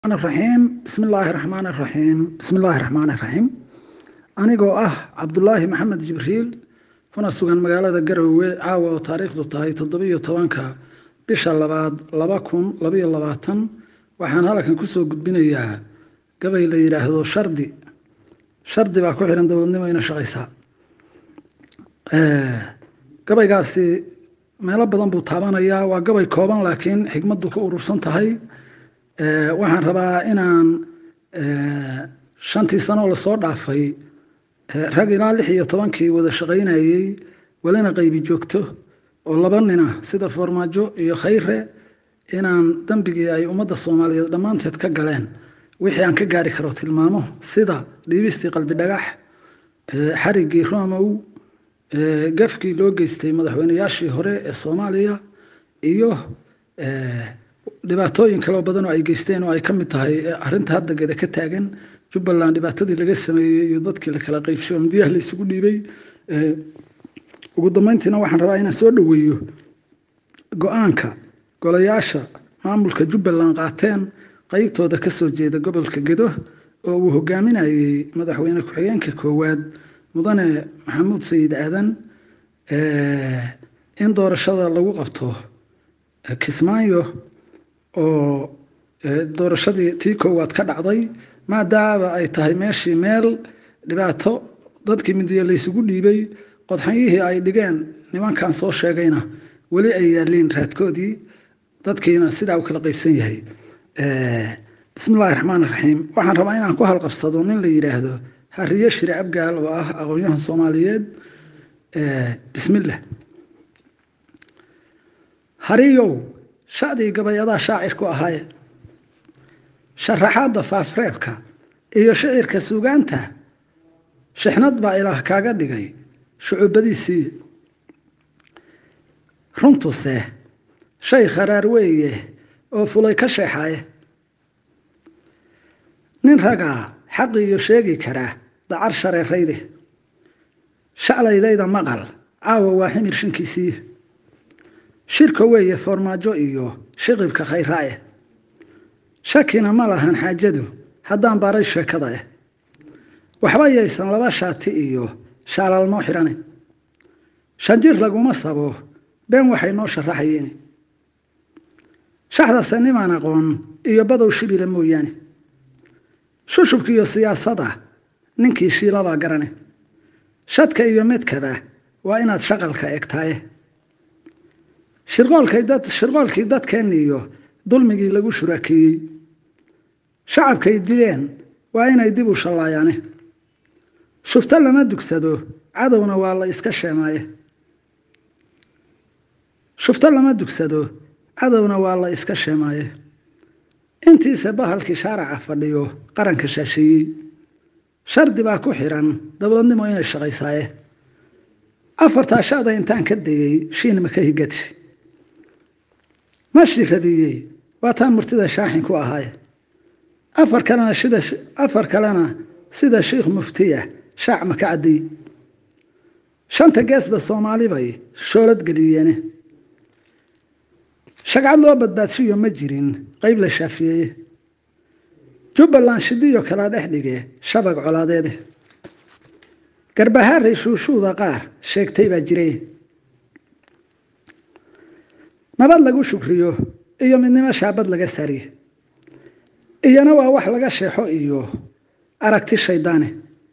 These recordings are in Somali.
raxiim bismillaahi raxmaan raxiim bismillaahi raxmaan raxiim anigoo ah cabdulaahi maxamed jibriil kuna sugan magaalada garowe caawa oo taariikhdu tahay toddobiyo tobanka bisha labaad laba kun labaiyo labaatan waxaan halkan kusoo gudbinayaa gabay la yidhaahdo shardi shardi baa ku xihan dowladnimo ina shaqaysaa gabaygaasi meelo badan buu taabanayaa waa gabay kooban laakiin xigmaddu ku urursan tahay waxaan rabaa inaan shantii sanoo lasoo dhaafay rag ilaa lix iyo tobankii wada shaqaynayey welina qaybi joogto oo laba nina sida foormaajo iyo khayre inaan dembigii ay ummadda soomaaliyeed dhammaanteed ka galeen wixii aan ka gaari karo tilmaamo sida dhiibistii qalbi dhagax xariggii romow gafkii loo geystay madaxweyneyaashii hore ee soomaaliya iyo dhibaatooyin kaloo badan oo ay geysteen oo ay ka mid tahay arinta hadda geda ka taagan jubbaland dhibaatadii laga sameeyey iyo dadkii la kala qaybshay oo midiyaha la isugu dhiibay ugu dambeyntiina waxaan rabaa inaan soo dhoweeyo go-aanka golayaasha maamulka jubbaland qaateen qeybtooda kasoo jeeda gobolka gedo oo uu hogaaminayey madaxweyne ku-xigeenka koowaad mudane maxamuud sayid aadan in doorashada lagu qabto kismaayo oo doorashadii tii koowaad ka dhacday maadaama ay tahay meeshii meel dhibaato dadkii midiya laysugu dhiibay qodxanyihii ay dhigeen nimankan soo sheegayna weli ay yaaliin raadkoodii dadkiina sidaa u kala qaybsan yahay bismillahi raxmaan raxiim waxaan rabaa inaan ku halqabsado nin la yidhaahdo hariye shire abgaal oo ah aqoonyahan soomaaliyeed bismillah hariyow shacdii gabayadaa shaacir ku ahaaye sharaxaadda faafreebka iyo shicirka suugaanta shixnad baa ilaah kaaga dhigay shucubadiisii runtuse shay kharaar weeye oo fulay ka sheexaye nin ragaa xaqiiyo sheegi karaa dacar shareerayde shaclaydayda maqal caawa waa ximir shinkiisii shirka weeye foormaajo iyo shiqibka khayraae shakina ma lahan xaajadu haddaan baaray sheekada eh waxba yaysan laba shaati iyo shaalaalnoo xidhane shanjir laguma sabo been waxay noo sharaxayeen shaxdase nimaan aqoon iyo badow shibila mooyaane shushubka iyo siyaasada ninkii shiilabaa garane shadka iyo midkaba waa inaad shaqalka egtaaye shirqoolkii dadkeen iyo dulmigii lagu shuraakeeyey shacabkay dileen waa inay dib u shallaayaane shufto lama dugsado cadowna waa la iska sheemaaye shufto lama dugsado cadowna waa la iska sheemaaye intiise bahalkii shaaraca fadhiyo qaranka shaasheeyey shardi baa ku xiran dowladnimo inay shaqaysaaye afartaa shada intaan ka dayey shiin maka higati mashi rabiyey waa taan murtida shaaxin ku ahaaye afar kalena sida afar kalena sida sheikh muftiya shaac maka caddiy shanta geesba soomaali bay shoolad geliyeene shagcad loo badbaadsiyo ma jirin qeyb la shaafiyeeye jubbaland shidiyo kala dhex dhige shabag colaadeede garbahaaray shuushuuda qaar sheegtay baa jiray nabad lagu shukriyo iyo midnimo shaabad laga sariye iyana waa wax laga sheexo iyo aragti shaydaane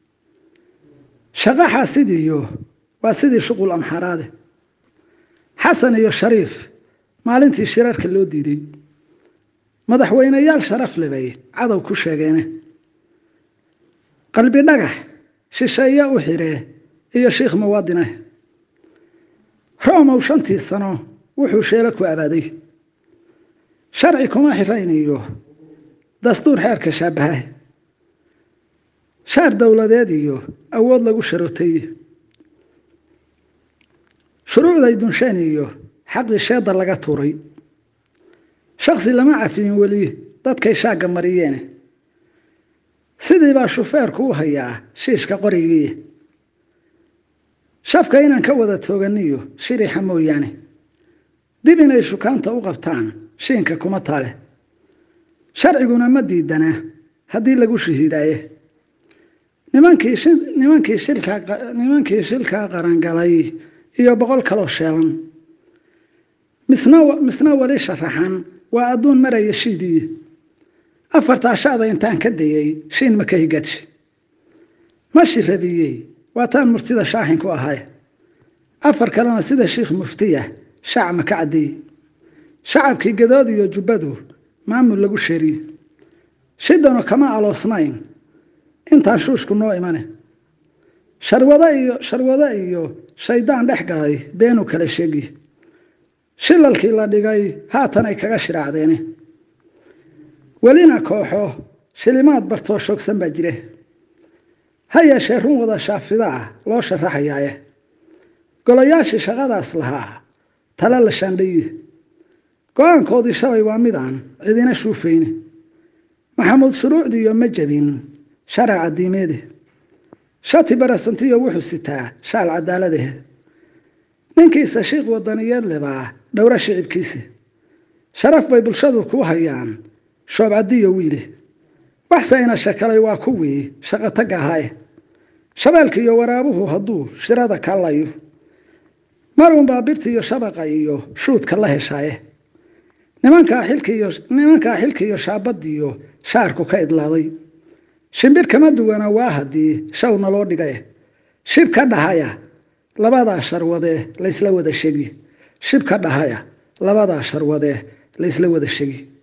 shaqo xaasidiyo waa sidii shuqul amxaraade xasan iyo shariif maalintii shirarka loo diiday madaxweyneyaal sharaf lebay cadow ku sheegeene qalbi dhagax shisheeye u xiree iyo shiikh muwaadine roomow shantii sano wuxuu sheelo ku abaaday sharci kuma xirayniyo dastuur xeerka shaabaha shaar dowladeed iyo awood lagu sharotay shuruucday dunsheen iyo xaqii sheedda laga tuuray shaksi lama cafiyin weli dadkay shaagga mariyeene sidii baa shufeerku u hayaa shiishka qorigii shafka inaan ka wada tooganiyo shirixa mooyaane dib inay shukaanta u qabtaan shiinka kuma taale sharciguna ma diidana haddii lagu shahiidaaye nimankii nimankii shilka nimankii shilkaa qarangalay iyo boqol kaloo sheelan misna misna weli sharaxan waa adduun maraya shiidii afartaa shacda intaan ka dayay shiin ma ka higadshi mashi rabiyey waa taan murtida shaaxin ku ahay afar kalena sida sheikh muftiya shaac ma ka caddeeyey shacabkii gadood iyo jubbadu maamul lagu sheriye shidanu kama aloosnayn intaan shuushku noo imane sharwado iyo sharwado iyo shaydaan dhex galay beenuu kala sheegi shilalkii la dhigay haatan ay kaga shiraacdeene welina kooxo shilimaad bartoo shoogsan baa jire ha yeeshee run wada shaafida ah loo sharaxayaaye golayaashii shaqadaas lahaa tale la shaandhaye go-aankoodii shalay waa midaan cidina shuufayne maxamuud shuruucdiiyo ma jabin sharaca diimeede shati barasantiyo wuxuu sitaa shaal cadaaladahe ninkiisa shiikh wadaniyeed lebaa dhowro shicibkiisi sharaf bay bulshadu ku hayaan shoobcadiyo wiile waxsayna shakalay waa kuwii shaqotagga ahaaye shabeelka iyo waraabuhu hadduu shirada kallayo marunbaa birta iyo shabaqa iyo shuudka la heshaaye nimankaa xilkiiyo nimankaa xilka iyo shaabadiyo shaarku ka idlaaday shimbir kama duwana waa haddii shawna loo dhigaye shib ka dhahaya labadaa sharwadee laysla wada shegi shib ka dhahaya labadaa sharwadee laysla wada shegi